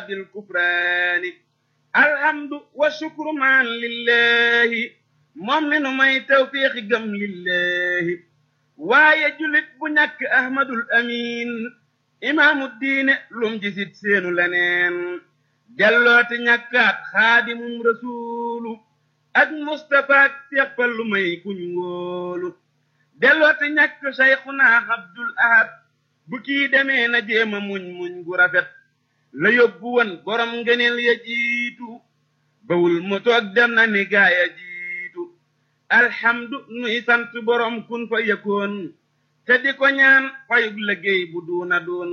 بالكفران الحمد والشكر معا لله moom mi nu may tawfiixi gëm lillahi waaye julit bu ñàkk ahmadul amin imaamu diine lum jisit seenu leneen dellooti ñàkkaat xaadimum rasuulu ak mustapha ak seppal lu may kuñ wóolu dellooti ñàkk sayxuna abdul ahad bu kii demee na jéema muñ muñ gu rafet la yóbbu woon borom ngëneel ya jiitu bawul mu toog dem na ni gaaya jiitu alhamdu nuy sant borom kun fa yëkkoon te di ko ñaan fayug liggéey bu duuna doon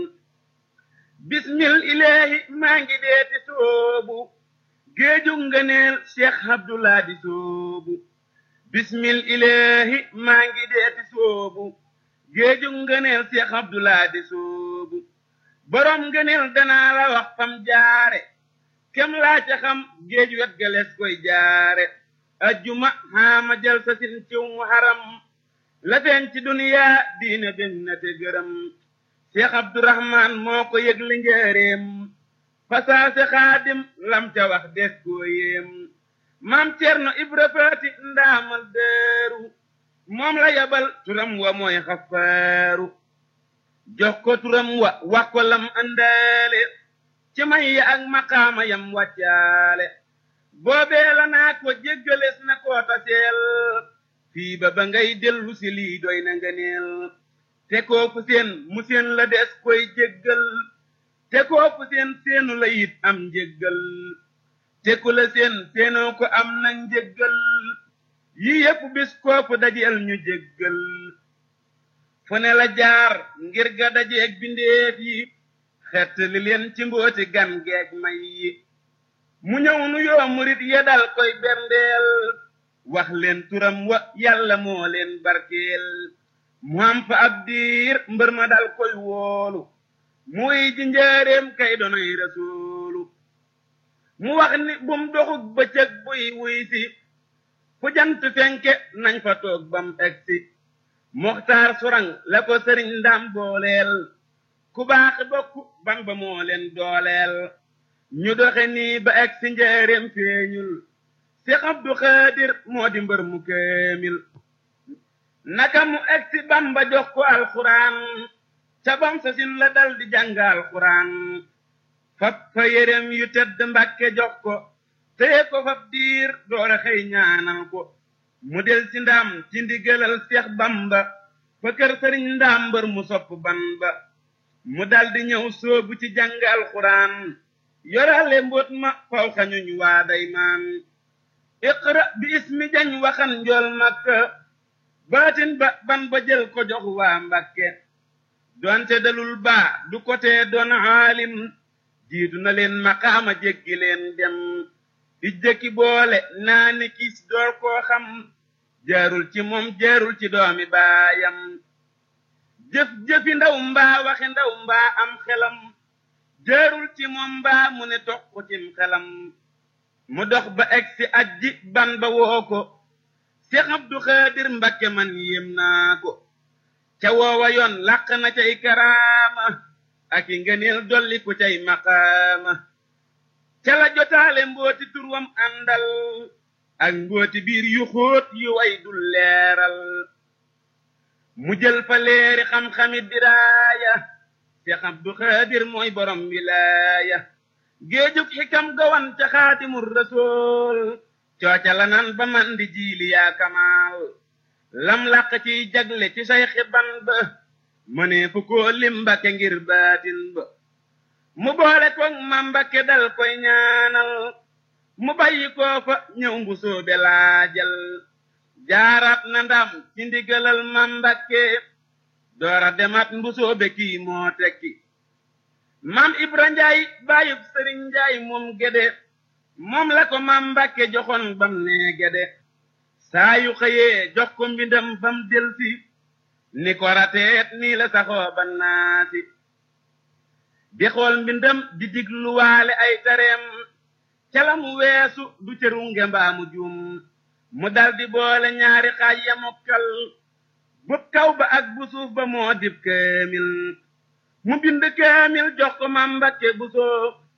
bismil ilaahi maa ngi deeti soobu géeju ngëneel cheikh abdullah di soobu bismil ilaahi maa ngi deeti soobu géeju ngëneel cheikh abdullah di soobu borom ngëneel danaa la wax fam jaare kem laa ca xam géej wet ga lees koy jaare ajjuma xaama jël sa sin ciw mu haram la feeñ ci duniyaa diine ben na te gërëm cheikh abdourahman moo ko yëgli njëreem fasaase xaadim lam ca wax des koo yéem maam cerno ibra faati ndaamal deeru moom la yabal turam wa mooy xafaaru jox ko turam wa wax ko lam andaale ci may ya ak maqaama yam wàccaale boobee la naa ko jéggalees na koo taseel fii ba ba ngay dellu si lii doy na nga neel te kooku seen mu seen la des koy jéggal te kooku seen seenu la it am njéggal te ku la seen seenoo ko am na njéggal yi yépp bis kooku dajeel ñu jéggal fu ne la jaar ngir ga dajeeg bindeef yi xett li leen ci mbooti gan geeg may yi mu ñëw nu yoo murit ya dal koy berndeel wax leen turam wa yàlla moo leen barkeel mu am fa ab diir mbër ma dal koy woolu muy ji njaareem kay donoy rasuulu mu wax ni bum doxug bëccëg buy wuy si fu jant fenke nañ fa toog bam egsi moxtaar surang la ko sëriñ ndam booleel ku baax bokk ban ba moo leen dooleel ñu doxe nii ba egsi njaareem feeñul Seex Abdu Xaadir moo di mbër mu kéemil naka mu egsi Bamba jox ko alxuraan ca bam sa sin la dal di jàng alxuraan fab fa yérem yu tedd Mbàkke jox ko téye ko fab diir doora xëy ñaanal ko mu del ci ndam ci ndigalal Seex Bamba fa kër sëriñ ndaam mbër mu sopp ban ba mu dal di ñëw soobu ci jàng alxuraan yorale mbóot ma faw xañuñ waa day maan iqra bi ismi jañ waxan njool makka baatin ba ban ba jël ko jox waa mbakke doonte dalul baa du ko tee doon aalim jiitu na leen maqaama jéggi leen dem ijjëkki boole naa ni kiis door koo xam jaarul ci moom jaarul ci doomi baayam jëf jëfi ndaw mbaa waxi ndaw mbaa am xelam jaarul ci moom mbaa mu ne toq cim xelam mu dox ba egsi ajji ban ba woo ko Seex Abdu Xaadir Mbakke man yéem naa ko ca woowa yoon làq na cay karaama ak i ngëneel dolli ku cay maqaama ca la jotaale mbooti turwam àndal ak mbooti biir yu xóot yu way dul leeral mu jël fa leeri xam-xami diraaya Seex Abdu Xaadir mooy borom wilaaya géejug xikam gawan ca xaatimur rasool cooca la nan ba man di jiili yaa kamaal lam làq ciy jagle ci say xiban ba mënee fu koo lim mbakke ngir baatin ba mu boole koog ma mbakke dal koy ñaanal mu bàyyi koo fa ñëw mbu soobe laajal jaaraat na ndam ci ndigalal ma mbakke doora demat mbu soobe kii moo tekki maam ibra njaay bàyyub sëriñ njaay moom gede moom la ko maam mbàkke joxoon bam nee gede saa yu xëyee jox ko mbindam bam delsi ni ko rateet nii la saxoo ba naasi di xool mbindam di digluwaale ay tareem ca la mu weesu du cëru ngembaa mu juum mu dal di boole ñaari xaaj ya mokkal bub kaw ba ak bu suuf ba moo dib kaamil mu bind kaamil jox ko mam mbakke bu soo